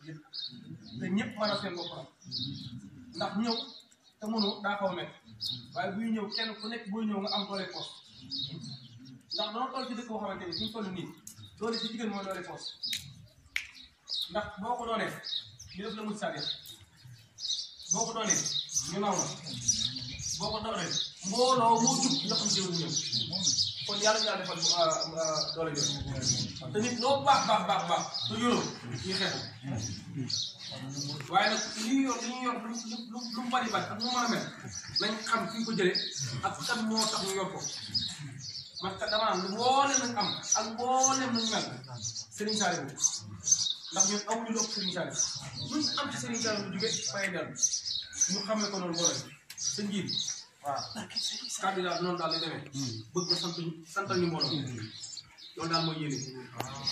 yëpp te ñëpp mën a seen bopp am ndax ñëw te mënu daa xaw a nekk waaye buy ñëw kenn ku nekk buy ñëw nga am doole poos ndax dama toll ci dëkk boo xamante ni suñu toll nii doole ci jigéen mooy doole poos ndax boo ko doonee ñu def la mujj saa boo ko doonee ñu naw la boo ko doonee mbooloo moo jub nga xam jëwul ñëw kon yàlla ñu yàlla defal doole jooju te nit loo baax baax baax baax te yoroo ñu xeex waaye nag li ñu yor li ñu yor lu lu lu mu bari bari ak mu mën a mel nañ xam fi ñu ko jëlee ak kan moo tax ñu yor ko man kat dama naan mboolem nañ am ak mboolem nañ mel Serigne Saliou ndax ñun amuñu lu ëpp Serigne Saliou luñ am ci Serigne Saliou lu jóge fay dellu ñu xamee ko noonu mboolem sa njiit waaw kàddu daal noonu daal lay demee bëgg nga sant ñu santal ñu mbooloo loolu daal mooy yéene waaw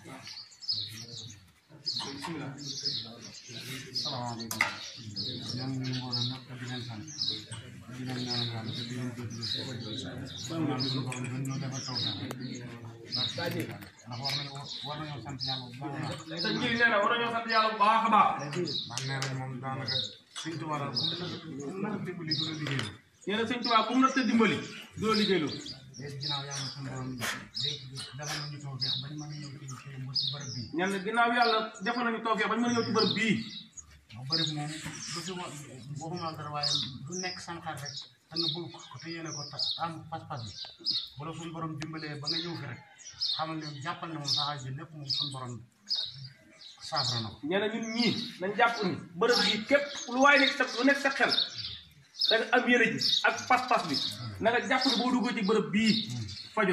bismillah salaamaaleykum ñoom ñu mbooloo ñëpp di leen sant di leen ñaanal yàlla te di leen jéggalu si ñaan suñu borom gën ñoo defal taw feex ndax war nañu war nañoo sant yàlla bu baax a baax sa njiit nee na war nañoo sant yàlla bu baax a baax man nee nañ moom daanaka suñ tubaab daal bu mu nag dimbali du la liggéey nee na sëñ Tuubaa ku mu natt dimbali doo liggéeyloo léegi ginnaaw yàlla suñu borom léegi defal nañu taw feex bañ mën a ñëw ci ci ci bërëb bii ñan ginnaaw yàlla defal nañu tawfeex bañ mën a ñëw ci bërëb bii ndax bërëb moom du fi wa waxuma dara waaye du nekk sam xar rek te nga bëgg ko te yéene ko ta am pas-pas bi wala suñu borom dimbalee ba nga ñëw fi rek xamal ne jàppal ne moom sa aaj bi lépp moom suñu borom saafara na ko nee na ñun ñii nañ jàpp ni bërëb bii képp lu waay nekk sa lu nekk sa xel da nga am yére ji ak pas-pas bi na nga jàpp ni boo duggee ci bërëb bii fajo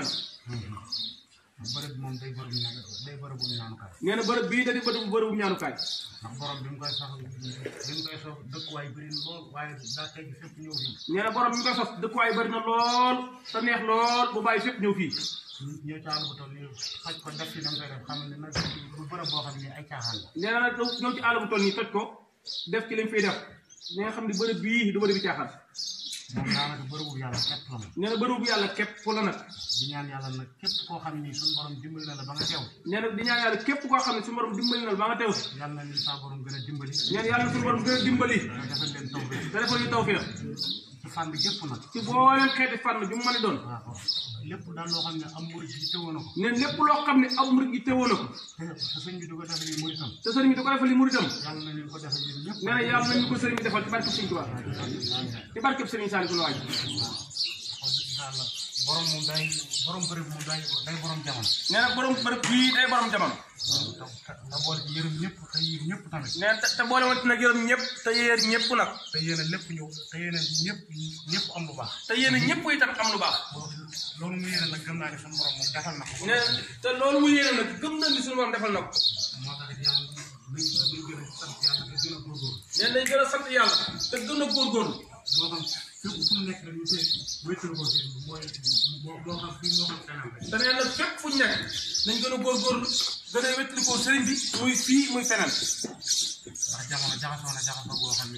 na bërëb bi moom day bërëb ñaan day bërëbu ñaanukaay nee na bërëb bii da di bërëb bërëbu ñaanukaay ndax borom bi mu koy sox bi mu koy sox dëkkuwaay bëri na lool waaye daa tegg fépp ñëw fii nee na borom mi koy sos dëkkuwaay bari na lool te neex lool bu bàyyi fépp ñëw fii ñëw ci àll bu toll nii faj ko def fi nam koy def xam ne nag bu bërëb boo xam ne ay caaxaan la nee na nag ñëw ci àll bu toll nii toj ko def ci lañ fiy def ñi nga xam ne bërëb bii du bërëb bi caaxaan moom daanaka bërëbu yàlla képp la moom nee na bërëb bu yàlla képp fu la nag di ñaan yàlla nag képp koo xam ni suñu borom dimbali na la ba nga teew nee na di ñaan yàlla képp koo xam ne suñu borom dimbali na la ba nga teew si yàlla na leen saa borom gën a dimbali nee na yàlla suñu borom gën a dimbali nga defal leen taw bi te defal ñu tawfeex ci fànn gépp nag ci booleen xeeti fànn ju mu mën a doon waaw lépp daal loo xam ne am murid yi teewoo na ko ne lépp loo xam ne aw murid yi teewoo na ko te te sëñ bi du ko defal ni muritam te sëriñ bi da ko defal li muritam yàlla na leen ko defal yéen ñëpp nee na yàlla nañu ko sëriñ bi defal ci barkeb Sëriñ Tuubaa ci barkeb Sëriñ Saaliw Gune Waaj yàlla borom moom day borom bërëb moom day day borom jamono nee na borom bërëb bii day borom jamono te te boole ci yërëm ñëpp te yiir ñëpp tamit nee na te te boole woon nag yërëm ñëpp te yéer ñëpp nag te yéen a lépp ñëw te yéen a ñëpp ñëpp am lu baax te yéen ñëpp itam am lu baax loolu mu yéene nag gëm naa ne suñu borom moom defal na ko nee na te loolu mu yéene nag gëm na ni suñu borom defal na ko moo tax yàlla nañ nañ gën a sant yàlla te gën a góorgóorlu nee nañ gën a sant yàlla te gën a góorgóorlu moo xam fépp fu mu nekk rek ñu see wéttal ko si mooy moo moo xam fii moo xam feneen rek te nee na fépp fu ñu nekk nañ gën a góorgóorlu gën a wettali ko sëriñ bi muy fii muy feneen ndax jamono jaxasoo na jaxasoo boo xam ne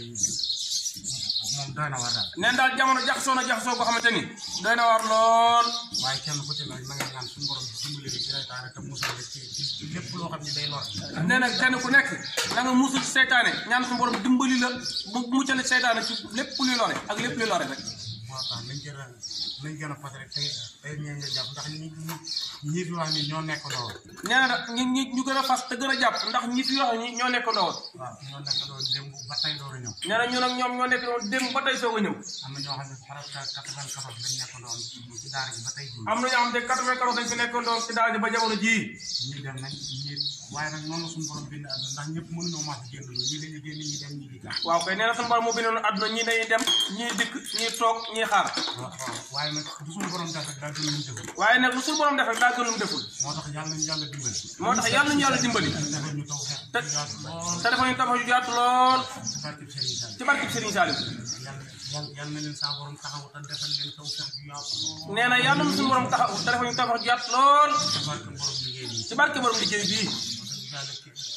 moom doy na war daal neen daal jamono jaxasoo na jaxasoo boo xamante ni doy na war lool waaye kenn ku ci ne na nga ñaan suñu borom dimbali la ci reytaane te musal la ci ci ci lépp loo xam ne day lor nee na kenn ku nekk na nga musul ci seytaane ñaan suñu borom dimbali la mu muccale seytaane ci lépp luy lore ak lépp luy lore rek moo tax nañ gën a nañ gën a fas rek tey tey ñee nga jàpp ndax ñi ñi ñi fi wax ni ñoo nekk ndoo nee na nag ñi ñi ñu gën a fas te gën a jàpp ndax ñi fi wax ñi ñoo nekk ndawoon waaw ñoo nekk ndoo démb ba tey door a ñëw nee na ñun ak ñoom ñoo nekk doon démb ba tey soog a ñëw am na ñoo xam ne presque quatre-vingt-quatorze lañ nekk ndoon ci daara ji ba tey jii am na ñoo xam ne quatre-vingt-quatorze dañ fi nekkoon doon ci daal di ba jamono jii ñii dem nañ ñii waaye nag noonu suñu borom bind àdduna ndax ñëpp mënuñoo maas génn loolu ñii dañuy génn ñii dem ñii di gaax waaw kay nee na suñu borom moo bindoon àdduna ñii dañuy dem ñii dikk ñii toog ñii xaar waaw waaw waaye nag du suñu borom def rek daal gën a mun defal waaye nag lu suñu borom def rek daa gën lu mu deful moo tax yàlla nañu yàlla dimbali moo tax yàlla nañu yàlla dimbali defal ñu taw xeex te yaatu lool te dafa ñu tabax yu yaatu lool ci barkeb Serigne Sall ci barkeb Serigne Saliou yàlla yàlla yàlla na leen saa borom taxaw te defal leen taw xeex yu yaatu lool nee na yàlla na suñu borom taxaw te dafa ñu tabax yu yaatu lool ci barke borom liggéey bi ci barke borom liggéey bii wax dëgg yàlla ki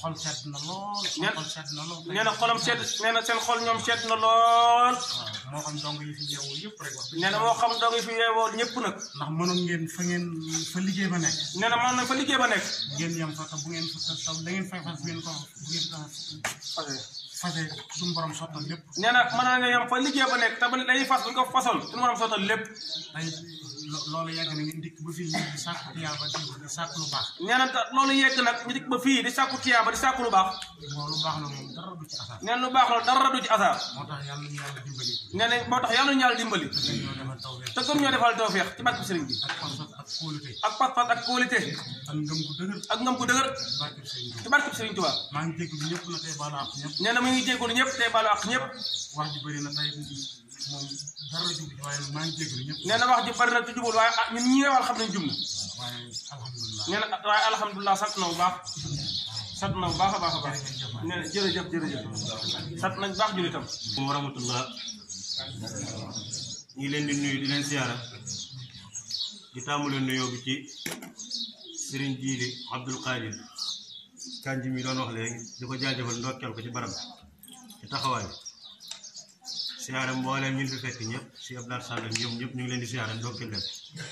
xol sedd na lool Ñett. xol sedd na lool nee na xolam sedd nee na seen xol ñoom sedd na lool waaw moo xam dong yi fi yeewoo yëpp rek wax nee na moo xam dong yi fi yeewoo ñëpp nag ndax mënoon ngeen fa ngeen fa liggéey ba nekk nee na mën na fa liggéey ba nekk ngeen yem fa te bu ngeen fa te da ngeen fay fas bu ngeen ko bu ngeen ko fase suñu borom sottal lépp nee na mën na nga yem fa liggéey ba nekk te ba dañuy fas bu ñu ko fasoon suñu mën a sottal lépp tey lo- loolu yàgg na ngeen dikk ba fii ñu di sàkku tiyaaba di di sàkku lu baax nee na ta- loolu yegg nag ñu dikk ba fii di sàkku tiyaaba di sàkku lu baax moom lu baax la moom dara du ci asar nee na lu baax la dara du ci asaar moo tax yàlla ñu yàlla dimbali nee na moo tax yàlla ñu yàlla dimbali te ñoo defal tawfeex te gën ñoo defal tawfeex ci barke sëriñ bi ak pas-pas ak kóolute ak pas-pas ak kóolite ak ngëm gu dëgër ak ngëm gu dëgër barke sëñ bi ci barke sëriñ Tuubaa maa ngi jégalu ñëpp na tey baalu ak ñëpp nee na mu ngi jégalu ñëpp tey baalu ak ñëpp wax ji bëri na tey moom dara jub ci waaye maa ngi jégalu ñëpp nee na wax ji bari na te jubul waaye ah ñun ñi nga wal xam nañ jum na waaye alhamdulilah nee na waaye alhamdulilah sant na bu baax sant na bu baax a baax a baax nee na jërëjëf jërëjëf sant nañ baax julitam wa rahmatullah ñu ngi leen di nuyu di leen siyaara di tàmbale nuyoo bi ci sëriñ jiili abdul qadir kanji mi doon wax léegi di ko jaajëfal ndokkeel ko ci barab ci taxawaay bi siyaara mbooleem ñun fi fekk ñëpp si abdal sàll ak ñoom ñëpp ñu ngi leen di siyaara ndokkeel leen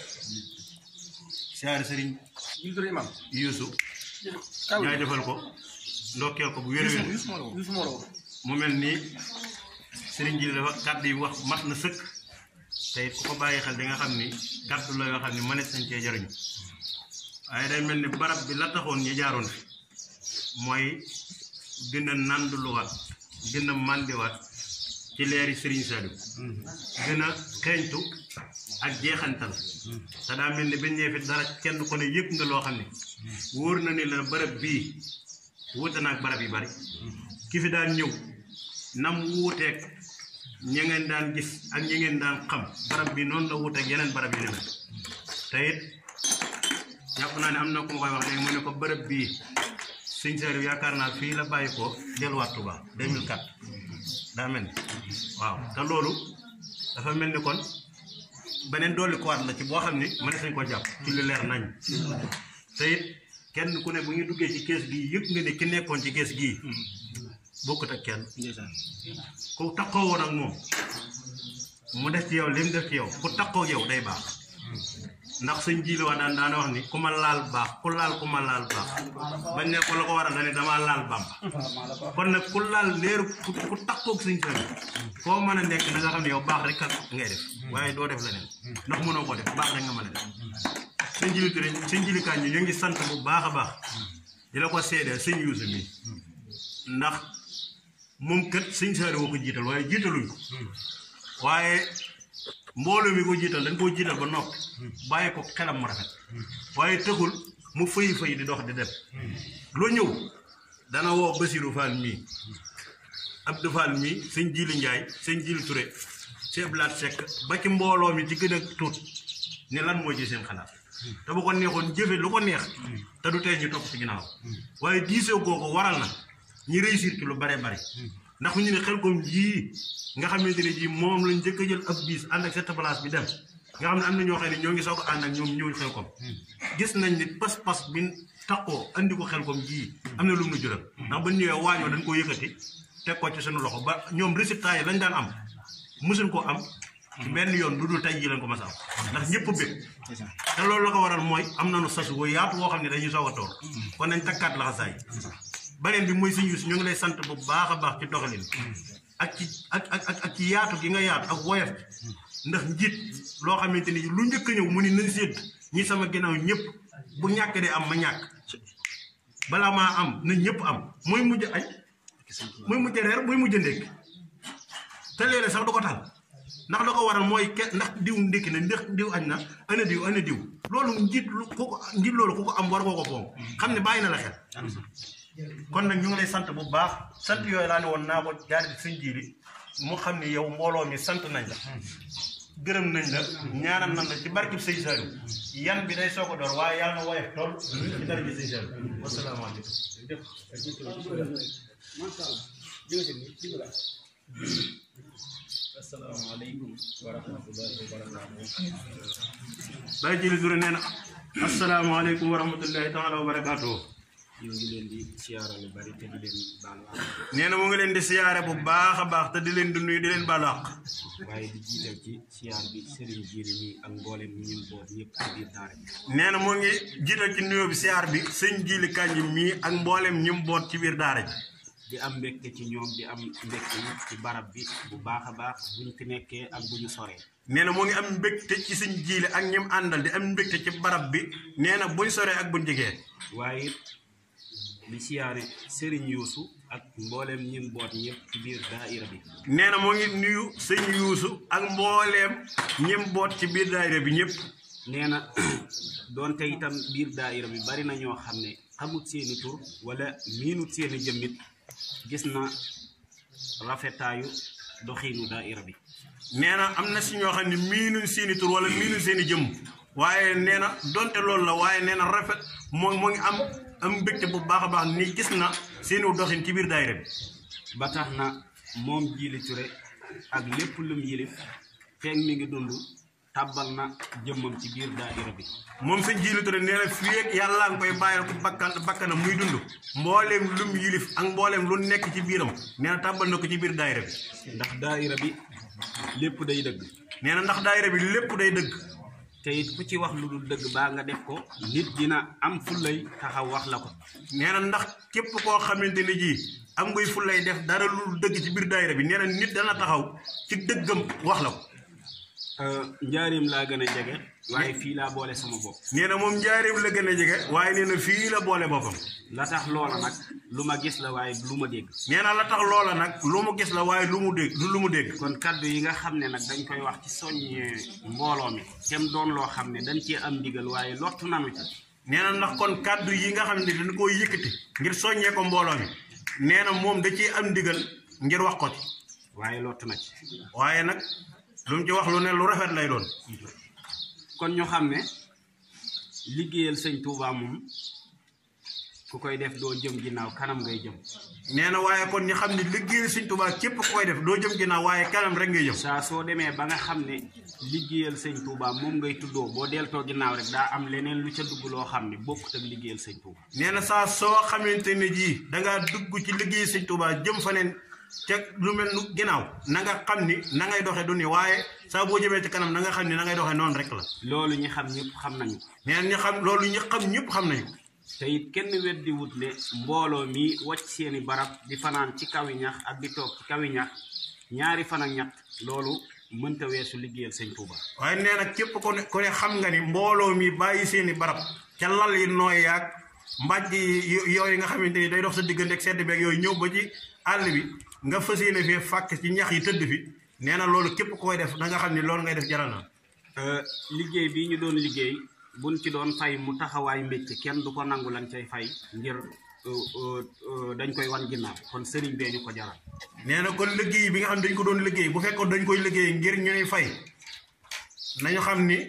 siyaara sëriñ jullitul imam yuusu kaw jaajëfal ko ndokkeel ko bu wér-wér Yuusu moo la woo mu mel ni sëriñ ji dafa kàddu yi wax mat na sëkk te it ku ko bàyyi xel di nga xam ni kàddu la yoo xam ni mënees nañ cee jariñu waaye day mel ni barab bi la taxoon ñu jaaroon fi mooy gën a nanduluwaat gën a màndiwaat ci leeri sëriñ Saliou gën a xeeñtu ak jeexantal te daa mel ni bañ ñëwee fi dara kenn ko ne yëg nga loo xam ne wóor na ni la barab bii wuute na ak barab yi bari ki fi daan ñëw nam wuuteeg ña ngeen daan gis ak ña ngeen daan xam barab bi noonu la wuuteeg yeneen barab yi ne mel te it jàpp naa ne am na ku ma koy wax léegi mu ne ko barab bii sëñ Saliou yaakaar naa fii la bàyyi ko delluwaat Touba 2004 daa mel ni waaw te loolu dafa mel ni kon beneen dolli ko waat la ci boo xam ni mënees nañ ko jàpp ci lu leer nañ te it kenn ku ne bu ñu duggee ci kees gii yëg nga ne ki nekkoon ci kees gii bokkut ak kenn ku takkoo woon ak moom mu def ci yow li mu def ci yow ku takkoo yow day baax ndax sëñ ji la wax daan daana wax ni ku ma laal baax ku laal ku ma laal baax bañ ne ko la ko waral dane damaa laal bamba kon nag ku laal leeru ku ku takkoog sëñ sëñ foo mën a nekk na nga xam ne yow baax rek ngay def waaye doo def leneen ndax mënoo ko def baax rek nga mën a def sëñ jili Touré sëñ jili Kañ ñu ngi sant bu baax a baax di la ko seedeel sëñ Yuusu mi ndax moom kat sëñ Saaliw woo ko jiital waaye jiitaluñ ko waaye mbooloo mi ko jiital dañ koo jiital ba noppi bàyyi ko xelam mu rafet waaye tëxul mu fëyi fëyi di dox di dem lu ñëw dana woo Basiru Fall mii Abdou Fall mii sëñ Jili Njaay sëñ Jili Touré sëñ Ablaat Sekk ba ci mbooloo mi ci gën a tuut ne lan moo ci seen xalaat te bu ko neexoon jëfe lu ko neex te du tee ñu topp ci ginnaaw waaye diisoo googu waral na ñi réussir ci lu bare bare ndax ñu ne xel kom jii nga xamante ne jii moom lañ njëkk a jël ab biis ànd ak cette place bi dem nga xam ne am na ñoo xam ne ñoo ngi soog a ànd ak ñoom ñëw xel kom gis nañ ni pas-pas bi takkoo andi ko xel kom jii am na lu mu nu jural ndax ba ñëwee waañoo dañ koo yëkkati teg ko ci suñu loxo ba ñoom résultat yi lañ daan am mësuñ koo am ci benn yoon lu dul tey jii lañ ko mas a am ndax ñëpp a bëgg te loolu la ko waral mooy am nañu sas wu yaatu woo xam ne dañuy soog a toog kon nañ takkaat laxasaay beneen bi mooy sëñ Yuusu ñu ngi lay sant bu baax a baax ci doxalin ak ci ak ak ak ak ci yaatu gi nga yaatu ak woyof ndax njiit loo xamante ni lu njëkk a ñëw mu ni nañ sédd ñi sama ginnaaw ñëpp bu ñàkk dee am ma ñàkk balaa maa am na ñëpp am mooy mujj añ muy mujj reer muy mujj ndékki te léeg-léeg sax du ko tal ndax la ko waral mooy ke ndax diw ndékki na ndax diw añ na ana diw ana diw loolu njiit lu ku ko njiit loolu ku ko am war koo ko foom xam ne bàyyi na la xel kon nag ñu ngi lay sant bu baax sant yooyu laa ne woon naa ko jaar ci sëñ jiili mu xam ne yow mbooloo mi sant nañ la gërëm nañ la ñaanal nañ la ci barkib sëñ Saliou yan bi day soog a door waaye yàlla na woyof tool ci dara ji sëñ Saliou wasalaamaaleykum asalaamaaleykum wa rahmatullahi wa barakatuh Baye Jili Touré nee na asalaamaaleykum wa rahmatullahi taala wa barakaatuhu ñoo ngi leen di siyaara lu bari te di leen baalu àq nee na mu ngi leen di siyaare bu baax a baax te di leen di nuyu di leen baalu àq waaye di jiital ci siyaar bi sëriñ jiiri mi ak mboolem ñi ñu boot ñëpp ci biir daara bi nee na mu ngi jiital ci nuyoo bi siyaar bi sëñ Jili Kanji mii ak mboolem ñi mu boot ci biir daara ji di am mbégte ci ñoom di am mbégte yi ci barab bi bu baax a baax bu ñu fi nekkee ak bu ñu soree nee na mu ngi am mbégte ci sëñ Jili ak ñi mu àndal di am mbégte ci barab bi nee na buñ soree ak buñ jegee waaye it di siyaare sëriñ yuusu ak mboolem ñi mu boot ñëpp ci biir daaira bi nee na mu ngi nuyu sëñ Yuusu ak mbooleem ñi mu boot ci biir daayira bi ñëpp nee na doonte itam biir daaira bi bari na ñoo xam ne xamut seeni tur wala miinut seeni jëmmit gis na rafetaayu doxiinu daaira bi nee na am na si ñoo xam ne miinuñ seeni tur wala miinuñ seeni jëmm waaye nee na donte loolu la waaye nee na rafet moo moo ngi am am mbégte bu baax a baax ni gis na seeni doxin ci biir daayira bi ba tax na moom Jili Ture ak lépp lum yilif feeg mi ngi dund tàbbal na jëmmam ci biir daaira bi moom sëñ Jili Touré nee na fii ak yàlla nga koy bàyyil ko bakkan bakkanam muy dund mbooleem lum yilif ak mbooleem lu nekk ci biiram nee na tàbbal na ko ci biir daayira bi ndax daaira bi lépp day dëgg nee na ndax daayira bi lépp day dëgg te it ku ci wax lu dul dëgg baa nga def ko nit dina am fullay taxaw wax la ko nee na ndax képp koo xamante ni ji am ngay fu lay def dara lu dul dëgg ci biir daayira bi nee na nit dana taxaw ci dëggam wax la ko njaarim laa gën a jege waaye fii laa boole sama bopp nee na moom njaareem la gën a jege waaye nee na fii la boole boppam la tax loola nag lu ma gis la waaye lu ma dégg nee na la tax loola nag lu mu gis la waaye lu mu dégg du lu mu dégg kon kaddu yi nga xam ne nag dañ koy wax ci soññee mbooloo mi tem doon loo xam ne dañ cee am ndigal waaye lottu nanu ci nee na ndax kon kàddu yi nga xam ne dañ koo yëkkati ngir soññee ko mbooloo mi nee na moom da ciy am ndigal ngir wax ko ci waaye lottu na ci waaye nag lu mu ci wax lu ne lu rafet lay doon kon ñu xam ne liggéeyal sëñ Touba moom ku koy def doo jëm ginnaaw kanam ngay jëm nee na waaye kon ñu xam ne liggéeyal Sëñ Tuubaa képp ku koy def doo jëm ginnaaw waaye kanam rek ngay jëm saa soo demee ba nga xam ne liggéeyal sëñ Touba moom ngay tuddoo boo deltoo ginnaaw rek daa am leneen lu ca dugg loo xam ne bokkut ak liggéeyal sëñ Touba nee na saa soo xamante ne jii dangaa dugg ci liggéey Sëñ Tuubaa jëm fa neen ca lu mel nu ginnaaw na nga xam ni na ngay doxee du ni waaye saa boo jëmee ci kanam na nga xam ni na ngay doxee noonu rek la loolu ñi xam ñëpp xam nañu ko nee na ñu xam loolu ñu xam ñëpp xam nañu ko te it kenn weddi wut ne mbooloo mi wàcc seeni barab di fanaan ci kawi ñax ak di toog ci kawi ñax ñaari fan ak ñett loolu mënta weesu liggéeyal sëñ Touba waaye nee na képp ko ne ko ne xam nga ni mbooloo mi bàyyi seeni barab ca lal yi nooy yaag mbàjj yi yooyu nga xamante ni day dox sa diggante ak sedd beeg yooyu ñëw ba ci àll bi nga fas yéene fee fàkk ci ñax yi tëdd fi nee na loolu képp koy def da nga xam ni loolu ngay def jaral na liggéey bii ñu doon liggéey buñ ci doon fay mu taxawaay mbécc kenn du ko nangu lañ cay fay ngir dañ koy wan ginnaaw kon sëriñ bee ñu ko jaral nee na kon liggéey bi nga xam ne dañ ko doon liggéey bu fekkoon dañ koy liggéey ngir ñu ñuy fay nañu xam ni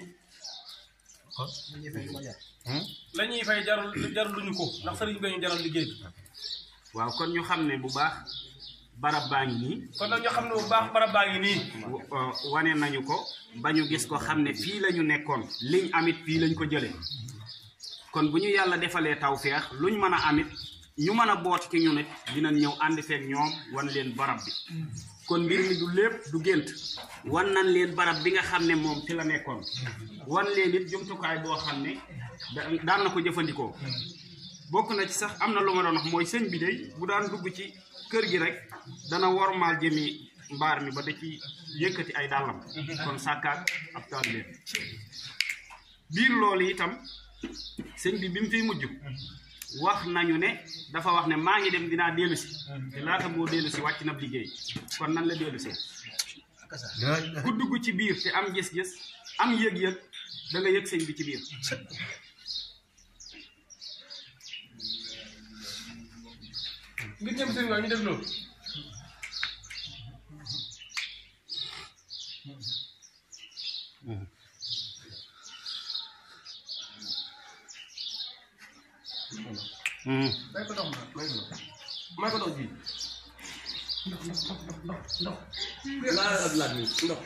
la ñuy fay jarul jarul luñu ko ndax sëriñ bee ñu jaral liggéey bi waaw kon ñu xam ne bu baax barab baa ngi nii kon nag ñoo xam ne bu baax barab baa ngi nii wa- wane nañu ko ba ñu gis ko xam ne fii la ñu nekkoon liñ amit fii lañ ko jëlee kon bu ñu yàlla defalee tawféex luñ mën a amit ñu mën a boot ci ñu nit dinañ ñëw ànd feek ñoom wan leen barab bi kon mbir mi du lépp du gént wan nañ leen barab bi nga xam ne moom fi la nekkoon wan leen it jumtukaay boo xam ne da- daan na ko jëfandikoo bokk na ci sax am na lu ma doon wax mooy sëñ bi day bu daan dugg ci kër gi rek dana wormaal jëmi mbaar mi ba da ci yëkkati ay dàllam kon sàkkaat ab taalibe biir loolu itam sëñ bi bi mu fiy mujj wax nañu ne dafa wax ne maa ngi dem dinaa dellu si te laata boo dellu si wàcc na liggéey kon nan la dellu see ku dugg ci biir te am gis-gis am yëg-yëg da nga yëg sëñ bi ci biir ngir ñëm sëriñ waa ñu def loolu may ko dox ma may ko dox may ko dox ji ndox ndox ndox ndox laa ak laat mi ndox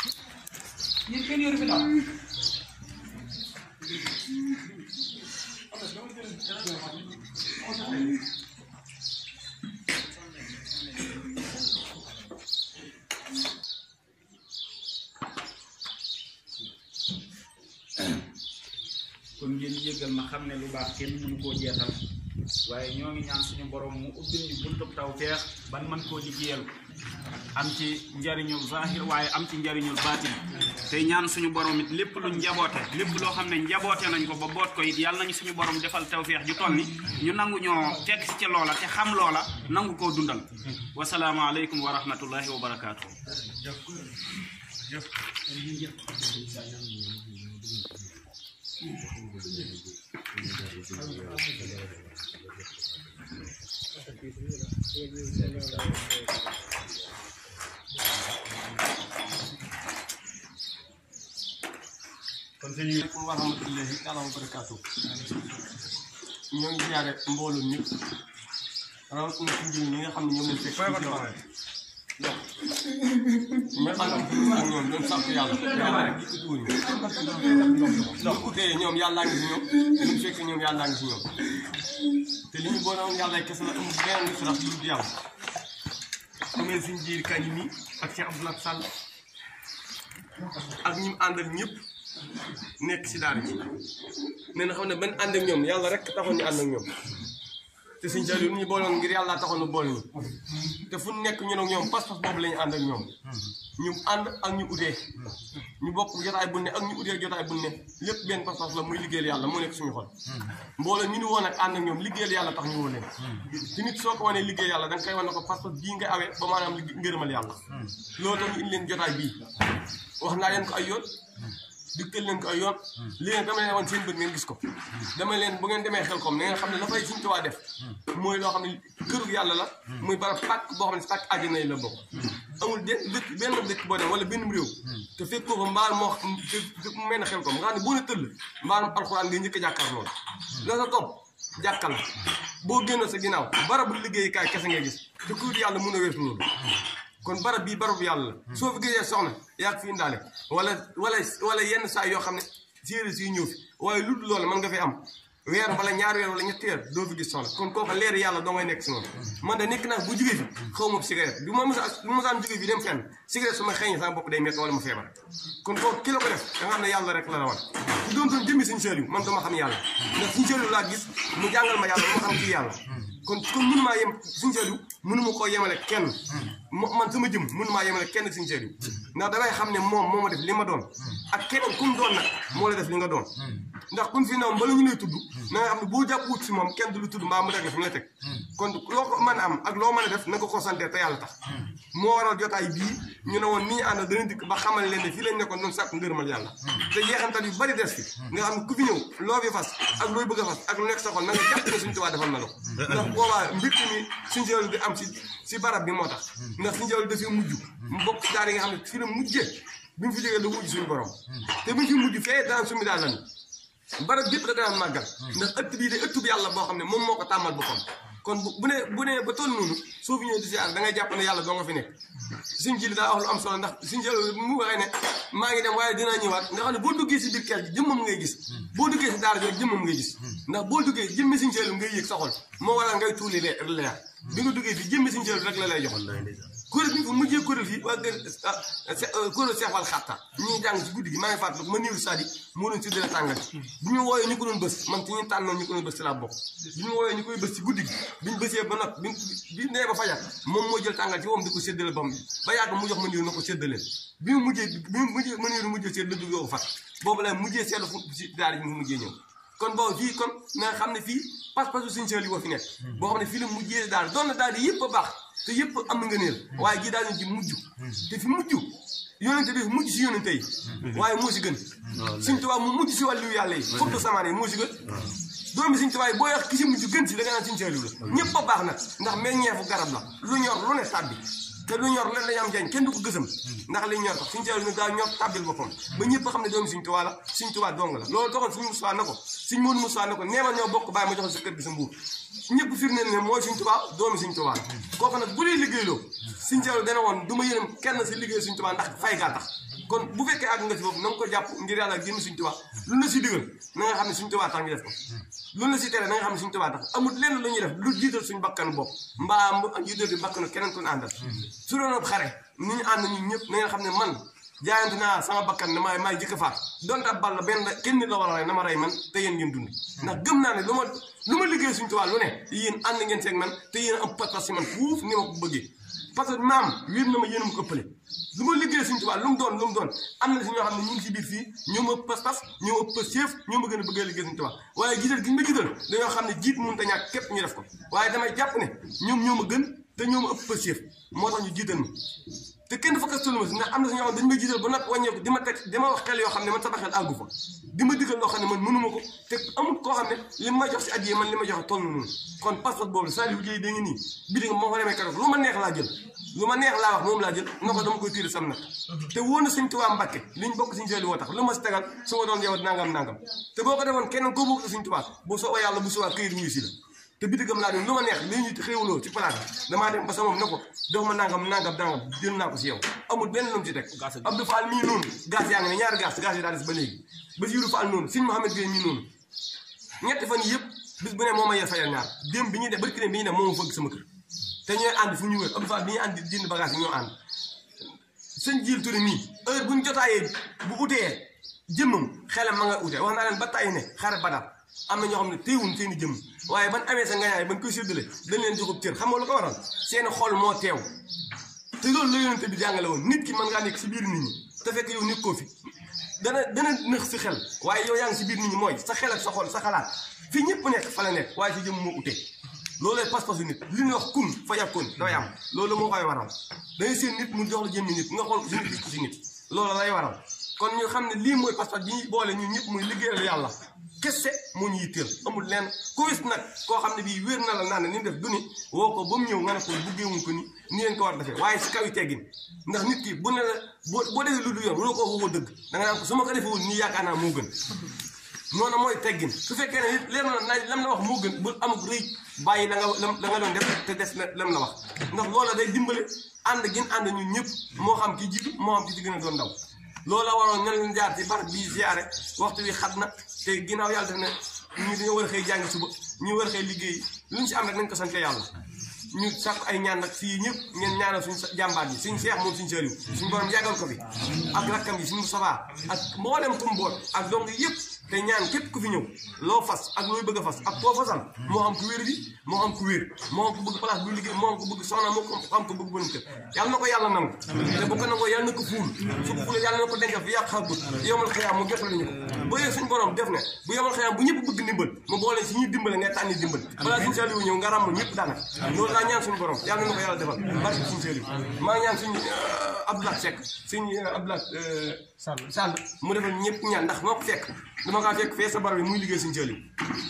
yéen kenn yoru fi ndox kon ngeen jéggal ma xam ne lu baax kenn mënu koo jeexal waaye ñoo ngi ñaan suñu borom mu ubbil ñu buntub tawfeex ban man koo liggéeyal am ci njariñul zahir waaye am ci njariñul baatin tey ñaan suñu borom it lépp lu njaboote lépp loo xam ne njaboote nañ ko ba boot ko it yàlla nañu suñu borom defal tawfeex ju toll ni ñu nangu ñoo fekk si ca loola te xam loola nangu koo dundal wasalaamaaleykum wa rahmatullahi wa barakaatu. kon sëñ bi aleykum wa rahmatullahi taala wa barakaatu ñoo ngi ziare mbooloo ñëpp rawatina ci njëriñ ñi nga xam ne ñoom lañ fekk ci barab mais àndam fi ak ñoom doon sant yàlla yàlla rek di utiwuñu ñu utee ñoom yàllaa ngi si ñoom ñu fekk ñoom yàllaa ngi si ñoom te li ñu boole woon yàlla kese la amul benn différence lu dul yàlla amee suñ jiir kañ mi ak Cheikh Abdoulaye Sall ak ñi mu àndal ñëpp nekk si daara ji nee na xam ne ban ànd ak ñoom yàlla rek taxoon ñu ànd ak ñoom te suñ jël ñu booloon ngir yàlla taxoon ñu boole ñu te fu nekk ñun ak ñoom pas-pas boobu la ñu ànd ak ñoom ñu ànd ak ñu utee ñu bokk jotaay bu ne ak ñu utee jotaay bu ne lépp benn pas-pas la muy liggéeyal yàlla moo nekk suñu xol mbooloo ñu ni woon ak ànd ak ñoom liggéeyal yàlla tax ñu woo leen te nit soo ko wanee liggéey yàlla da nga koy wane ko pas-pas bii nga awee ba maanaam liggéey ngërëmal yàlla loolu tax ñu indi leen jotaay bii wax naa leen ko ay yoon dikkal leen ko ay yoon lii nag dama leen woon seen bët ngeen gis ko dama leen bu ngeen demee xel kom na ngeen xam ne la fay Sëñ Tuubaa def mooy loo xam ne këru yàlla la muy barab pàkk boo xam ne si pàkk àjjana yi la bokk amul benn dëkk benn dëkk boo dem wala benn réew te fekkoo ko mbaal moo te mu mel ne xel kom nga xam ne boo ne tëll mbaalum alxuraan ngay njëkk a jàkkaar loolu la sa topp jàkkal la boo génn sa ginnaaw barabu liggéeyukaay kese ngay gis te kuur yàlla mun a weesu loolu kon barab bii barab yàlla la soo fi gisee soxna yaa ngi fi indaale wala wala wala yenn saa yoo xam ne séeréer si ñëw fi waaye lu dul loolu mën nga fi am weer wala ñaari weer wala ñetti weer doo fi gis soxna kon kooka leer yàlla doo ngay nekk si moom man de nekk naa bu jugee fi xaw ma cigarette bi ma mos a bi ma mosaan jugee fi dem fenn cigarette su ma xëyee sama bopp day métti wala ma feebar kon kooku ki la ko def da nga xam ne yàlla rek la la wan su doon doon jëmmi suñu sëriñ man dama xam yàlla ndax suñu sëriñ laa gis mu jàngal ma yàlla ma xam ci yàlla kon kon mënu maa yem suñu sëriñ mënu ma koo yemale kenn man sama jëm mënu maa yemale kenn suñu sëriñ ndax damay xam ne moom moo ma def li ma doon ak keneen ku mu doon nag moo la def li nga doon ndax kun fi naw bala ñu lay tudd na nga xam ne boo jàpp wut si moom kenn du lu tudd mbaa mu teg la fi mu la teg kon loo ko mën a am ak loo mën a def na ko ko sante te yàlla tax moo waral jotaay bii ñu ne woon nii ànd dana dikk ba xamal leen ne fii lañ nekkoon doon sàkk ngërëmal yàlla te yeexantal yu bari des fi nga xam ne ku fi ñëw loo fi fas ak looy bëgg a fas ak lu nekk sa xol na nga jàpp ne suñu tubaab defal na la ko ndax boobaa mbir mi suñu jël di am si si barab bi moo tax ndax suñu jël dafay mujj mu bokk si daara yi nga xam ne fii la mujjee bi mu fi jógee da wujj suñu borom te bu ñu fi mujj fee daan sumi daal lan barab gépp da daan màggal ndax ëtt bii de ëtt bi yàlla boo xam ne moom moo ko tàmmal boppam kon bu bu ne bu ne ba toll noonu soo fi ñëwee di siyaar da ngay jàpp ne yàlla doo nga fi nekk suñ jili daa wax lu am solo ndax suñ jël mu waxee ne maa ngi dem waaye dinaa ñëwaat nga xam ne boo duggee si biir kër gi jëmmam ngay gis boo duggee si daara ji jëmmam ngay gis ndax boo duggee jëmmi suñ jël ngay yëg sa xol moo waral ngay tuuli leer leer bi nga duggee fii jëmmi suñ jël rek la lay jox kuréel bi fa mujjee kuréel fii waa kër kuréel seexwal xatta ñuy jàng ci guddi gi maa ngi fàttaliku ma niiru sadi moo doon séddale tàngal bi ñu wooyee ñu ko doon bës man ci ñu tànnoon ñu ko doon bës ci laa bokk bi ñu wooyee ñu koy bës ci guddi gi bi ñu bësee ba not bi bi nee ba fajar moom moo jël tàngal ci moom di ko séddale bam bi ba yàgg mu jox ma niiru na ko séddaleen bi mu mujjee bi mu mujjee ma niiru mujjee seet la dugg ko fat boobu la mujjee seetlu fu si daara ji mu mujjee ñëw kon boobu fii kon na nga xam ne fii pas-pasu suñu seel yi boo fi nekk boo xam ne fii la mujjee daal doon na daal di yëpp a baax te yëpp am na nga neel waaye gii daal ñu ci mujj te fi mujj yonente bi mujj si yonente yi waaye moo si gën suñ tubaab mu mujj si wàllu yàlla yi fottu samaan yi moo si gën doomi suñ tubaab yi boo wax ki si mujj gën si da nga naan suñ seelu la ñëpp a baax nag ndax meññeefu garab la lu ñor lu ne tàbbi te lu ñor leen lañ am jañ kenn du ko gësam ndax li ñor tax suñ seelu nag daa ñor tàbbil boppam ba ñëpp xam ne doomi suñ tubaab la suñ tubaab dong la loolu taxoon suñu Musaa na ko suñ Moodu Musaa na ko neema ñoo bokk bàyyi ma joxal sa kër gi sa mbuur ñëpp firndeel ne mooy suñ tubaab doomi suñ tubaab kooku nag bu dee liggéeyloo suñ seelu dana woon du ma yërëm kenn si liggéey suñ tubaab ndax fay gaa tax kon bu fekkee àgg nga si foofu na nga ko jàpp ngir yàlla génn suñ tubaab lu la si digal na nga xam ne suñ tubaab tax ñu def ko lu la si tere na nga xam ne suñ tubaab tax amul lenn lu ñuy def lu jiital suñ bakkan bopp mbaa mu jiital di bakkanu keneen ku ñu àndal su doon ab xare ni ñu ànd ñun ñëpp na ngeen xam ne man jaayante naa sama bakkan ne maay maay jëkk a faat donte ab bal la benn kenn nit la war a rey na ma rey man te yéen ngeen dund ndax gëm naa ne lu ma lu ma liggéey suñ tubaab lu ne yéen ànd ngeen seeg man te yéen am pas-pas si man fuuf ni ma ko bëggee parce que maam wér na ma yéen a ma ko ëppale lu ma liggéey suñ tubaab lu mu doon lu mu doon am na si ñoo xam ne ñu ngi si biir fii ñoo ma ëpp pas-pas ñoo ma ëpp chef ñoo ma gën a bëggee liggéey suñ tubaab waaye jiital gi ñu ma jiital dañoo xam ne jiit mënut a ñàkk képp ñu def ko waaye damay jàpp ne ñoom ñoo ma gën te ñoo ma ëpp chef moo tax ñu jiital ma te kenn dafa kastalu ma si ndax am na si ñoo xam ne dañu may jiital ba nag wàññeeku di ma teg di ma wax xel yoo xam ne man sama xel àggu fa di ma digal loo xam ne man mënuma ko te amul koo xam ne li ma jox si addiye man li ma joxe toll noonu kon passeport boobu Saliou Dieye da ngi nii bi di nga moo ko demee keroog lu ma neex laa jël lu ma neex laa wax moom laa jël na ko dama koy tiiri sam nag te wóor na suñ tubaab Mbàkke liñ bokk suñ Saliou woo tax lu ma si tegal su ma doon yow nangam nangam te boo ko defoon keneen koo bokk suñ tubaab bu soobee yàlla bu subaa këyit wuyu si la te bitigam laa dem lu ma neex li ñu xéewloo ci palaat bi damaa dem ba sa moom ne ko jox ma nangam nangam nangam jël naa ko si yow amul benn lu mu ci teg Abdou Fall mii noonu gaz yaa ngi ne ñaari gaz gaz yi daal des ba léegi Basiirou Fall noonu Sëñ Mouhamed Gueye mii noonu ñetti fan yëpp bis bu ne moo ma yee fayal ñaar démb bi ñuy def barki ne bi ñuy def moo ma fëgg sama kër te ñooy ànd fu ñu wër Abdou Fall bi ñuy ànd di jënd bagage yi ñoo ànd sëñ jiil turi mii heure buñ jotaayee bu utee jëmmam xelam ma nga utee wax naa leen ba tàyyi ne xare badar am na ñoo xam ne téewuñ seen i jëmm waaye ban amee sa ngañaay ban koy séddale dañ leen joxub cër xam nga lu ko waral seeni xol moo teew te loolu la yonente bi jàngale woon nit ki mën ngaa nekk si biir nit ñi te fekk yow nit koo fi dana dana nëx si xel waaye yow yaa ngi si biir nit ñi mooy sa xel ak sa xol sa xalaat fi ñëpp nekk fa la nekk waaye si jëmm moo utee loolay pas-pasu nit li ñuy wax kun fa yàkkoon dafay am loolu moo koy waral dangay seen nit mu jox la jëmmi nit nga xool ko si nit gis ko si nit loolu lay waral kon ñu xam ne lii mooy pas-pas bi ñuy boole ñun ñëpp muy liggéeyal yàlla kese moo ñu yitteel amul lenn ku wis nag koo xam ne bii wér na la naan ne ni def du ni woo ko ba mu ñëw nga ne ko buggeewuñ ko ni ni leen ko war defee waaye si kaw yi teggin ndax nit ki bu ne la boo boo defee lu du yoon wuloo ko waxoo dëgg da nga naan ko su ma ko defee woon nii yaakaar naa moo gën noonu mooy teggin su fekkee ne leer na naaj lam la wax moo gën bu amuk rëy bàyyi la nga la nga doon def te des na lam la wax ndax loola day dimbale ànd gin ànd ñun ñëpp moo xam ki jiitu moo xam ki ci gën a doon ndaw loola waroon ñan leen jaar ci barab bii ziare waxtu wi xat na te ginnaaw yàlla def ne ñu dañoo war a xëy jàngi suba ñu war a xëy liggéey lu ñu si am rek nañ ko sante yàlla ñu sàkk ay ñaan nag fii ñëpp ngeen ñaanal suñu jàmbaar yi suñu seex moom suñu sëriñ suñu borom yàggal ko fi ak rakkam yi suñu sabaa ak mboolem kum boot ak dong yëpp te ñaan képp ku fi ñëw loo fas ak looy bëgg a fas ak koo fasal moo xam ku wér bi moo xam ku wér moo xam ku bëgg place bu liggéey moo xam ku bëgg soxna moo xam ku bëgg bënum kër yàlla na ko yàlla nangu te bu ko nangoo yàlla na ko fuul su ko fuulee yàlla na ko dencal fi yàq xagut yomal xëyaam mu jotal ñu ko ba yee suñu borom def ne bu yomal xëyaam bu ñëpp bëgg ndimbal mu boole si ñuy dimbale ngay tànni dimbal balaa suñu saliwu ñëw nga ràmm ñëpp daanaka loolu laa ñaan suñu borom yàlla na ko yàlla defal barke suñu saliwu maa ngi ñaan suñu Abdoulaye Seck suñu Abdoulaye Sall mu defal ñëpp ñaan ndax moo ko fekk dama kaa fekk fee sa barab bi muy liggéey suñu saliwu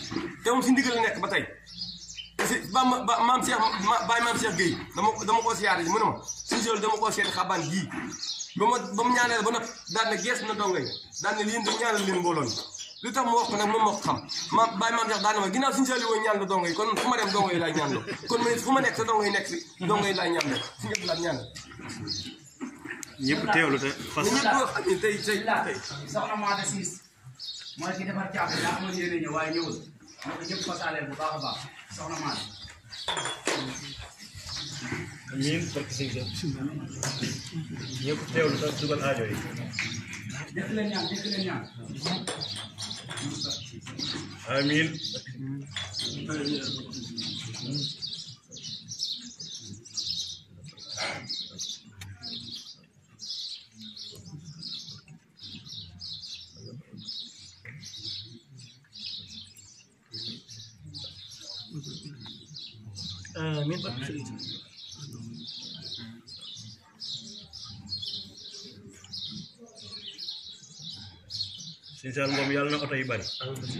te moom si ndigal la nekk ba tey parce que ba ma ba maam Cheikh ma bàyyi maam Cheikh Gueye dama dama koo siyaare ji mu ne ma suñu saliwu dama koo seeti xabaan gii ba ma ba mu ñaanee ba nag daan ne gees na donga yi daan ne lii da ñaanal leen mbooloo mi li tax mu wax ko nag moom moo ko xam ma bàyyi maam Cheikh daan ne ma ginnaaw suñu saliwu ñaan la donga yi kon fu ma dem donga yi laay ñaan loo kon ma fu ma nekk sa donga yi nekk fi donga yi laay ñaan loo suñu ëpp laaj ñaan ñëpp teewlu te fas ñëpp wax xam ne tey tey tey soxna Maada Siis mooy ki defar caabi daa amoon yéene ñëw waaye ñëwul moo ko ñëpp fasaaleel bu baax a baax soxna Maada amiin barke sëñ Seex ñëpp teewlu te dugal aajo yi def leen ñaan def leen ñaan amiin amiin barke sëriñ Tuubaa sëñ Saal moom yàlla na oto yi bari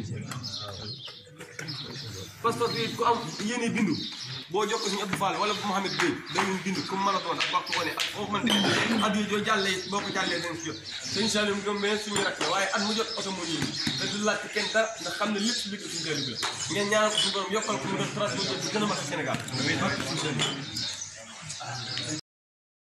pas-pas bi ku am yéene bindu boo jokkoo suñu Abdou Fall wala Mouhamed Gueye dañuy bindu comme mën a doon ak waxtu wane ak foofu mën di at yooyu joo jàllee boo ko jàllee dañ si jot sëñ Salim gëm mais suñu rakk la waaye at mu jot oto moo ñëw te du laaj ci kenn dara ndax xam ne lépp si liggéey suñu Salim bi la ngeen ñaanal ko suñu borom yokkal ko mu doon transport bi gën a mat Sénégal